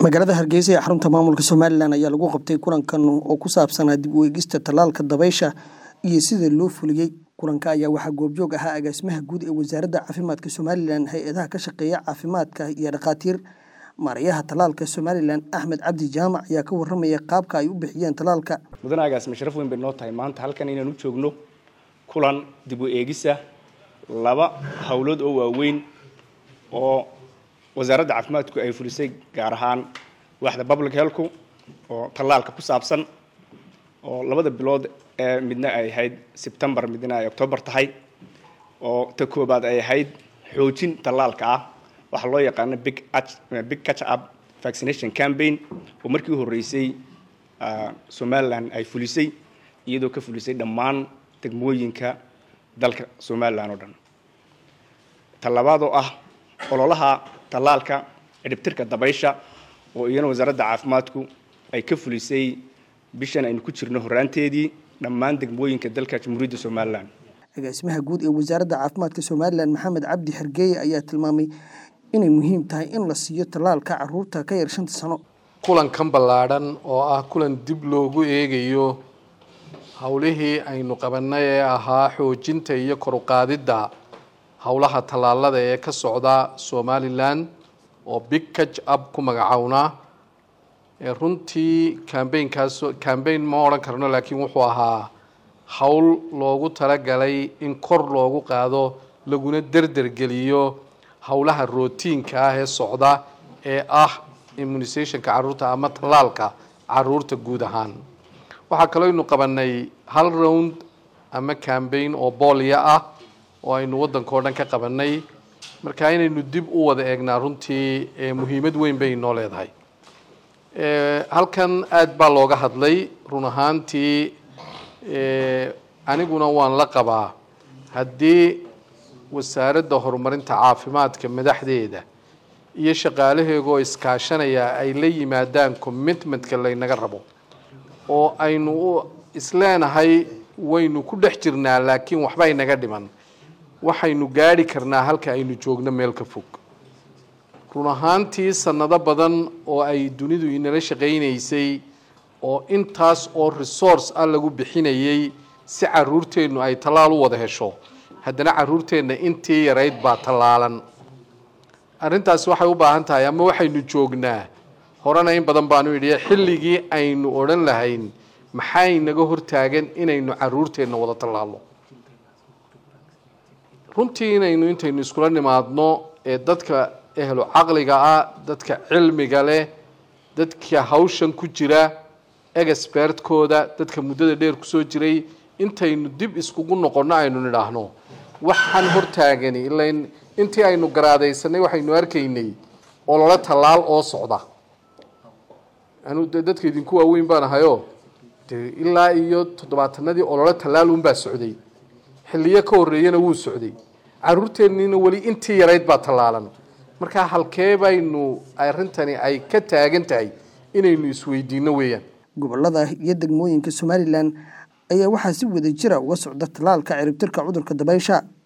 magaalada hargeysa ee xarunta maamulka somalilan ayaa lagu qabtay kulankan oo ku saabsanaa dib u eegista tallaalka dabaysha iyo sida loo fuliyey kulanka ayaa waxaa goobjoog ahaa agaasimaha guud ee wasaaradda caafimaadka somalilan hay-adaha ka shaqeeya caafimaadka iyo dhakhaatiir maarayaha tallaalka somalilan axmed cabdi jaamac ayaa ka waramaya qaabka ay u bixiyeen tallaalka mudane agaasime sharaf weyn bay noo tahay maanta halkan inaan u joogno kulan dib u eegisa laba howlood oo waaweyn oo wasaaradda caafimaadku ay fulisay gaar ahaan waaxda public healthku oo tallaalka ku saabsan oo labada bilood ee midna ay ahayd sebtembar midna ay octoobar tahay oo ta koobaad ay ahayd xoojin tallaalka ah waxaa loo yaqaano big big catch up vaccination campaign oo markii u horreysay somalilan ay fulisay iyadoo ka fulisay dhammaan degmooyinka dalka somalilan oo dhan talabaad oo ah ololaha tallaalka ciribtirka dabaysha oo iyana wasaaradda caafimaadku ay ka fulisay bishan aynu ku jirno horraanteedii dhammaan degmooyinka dalka jamhuuriyadda somalilan agaasimaha guud ee wasaaradda caafimaadka somalilan maxamed cabdi xergeeye ayaa tilmaamay inay muhiim tahay in la siiyo tallaalka caruurta ka yar shanta sano kulankan ballaadhan oo ah kulan dib loogu eegayo howlihii aynu qabanay ee ahaa xoojinta iyo koruqaadidda howlaha tallaalada ee ka socda somalilan oo big catch up ku magacownaa runtii cambaynkaas cambayn ma odhan karno laakiin wuxuu ahaa howl loogu talagalay in kor loogu qaado laguna derdergeliyo howlaha rootiinka ah ee socda ee ah immunisationka caruurta ama tallaalka caruurta guud ahaan waxaa kaloo aynu qabanay hal round ama cambayn oo boolya ah oo aynu waddanka o dhan ka qabanay marka inaynu dib u wada eegnaa runtii muhiimad weyn bay inoo leedahay halkan aada baa looga hadlay run ahaantii aniguna waan la qabaa haddii wasaaradda horumarinta caafimaadka madaxdeeda iyo shaqaalaheegaoo iskaashanaya ay la yimaadaan commitmentka laynaga rabo oo aynu isleenahay waynu ku dhex jirnaa laakiin waxba inaga dhiman waxaynu gaadhi karnaa halka aynu joogno meel ka fog run ahaantii sanado badan oo ay dunidu inala shaqaynaysay oo intaas oo resource ah lagu bixinayay si caruurteennu ay tallaal u wada hesho haddana caruurteenna intii yarayd baa tallaalan arrintaasi waxay u baahan tahay ama waxaynu joognaa horena in badan baanu idhi xilligii aynu odhan lahayn maxay naga hortaagan inaynu caruurteenna wada tallaalno runtii inaynu intaynu iskula nimaadno ee dadka ehlu caqliga ah dadka cilmiga leh dadka hawshan ku jira expertkooda dadka muddada dheer kusoo jiray intaynu dib iskugu noqonno aynu nidhaahno waxaan hortaagani ilaa intii aynu garaadaysanay waxaynu arkaynay olole tallaal oo socda anu de dadka idinku waaweyn baan ahayo de ilaa iyo toddobaatanadii olole tallaal unbaa socday xilliyo ka horreeyana wuu socday caruurteenniina weli intii yarayd baa tallaalan markaa halkee baynu arrintani ay ka taagan tahay inaynu isweydiino weeyaan gobolada iyo degmooyinka somalilan ayaa waxaa si wada jira uga socda tallaalka ciribtirka cudurka dabaysha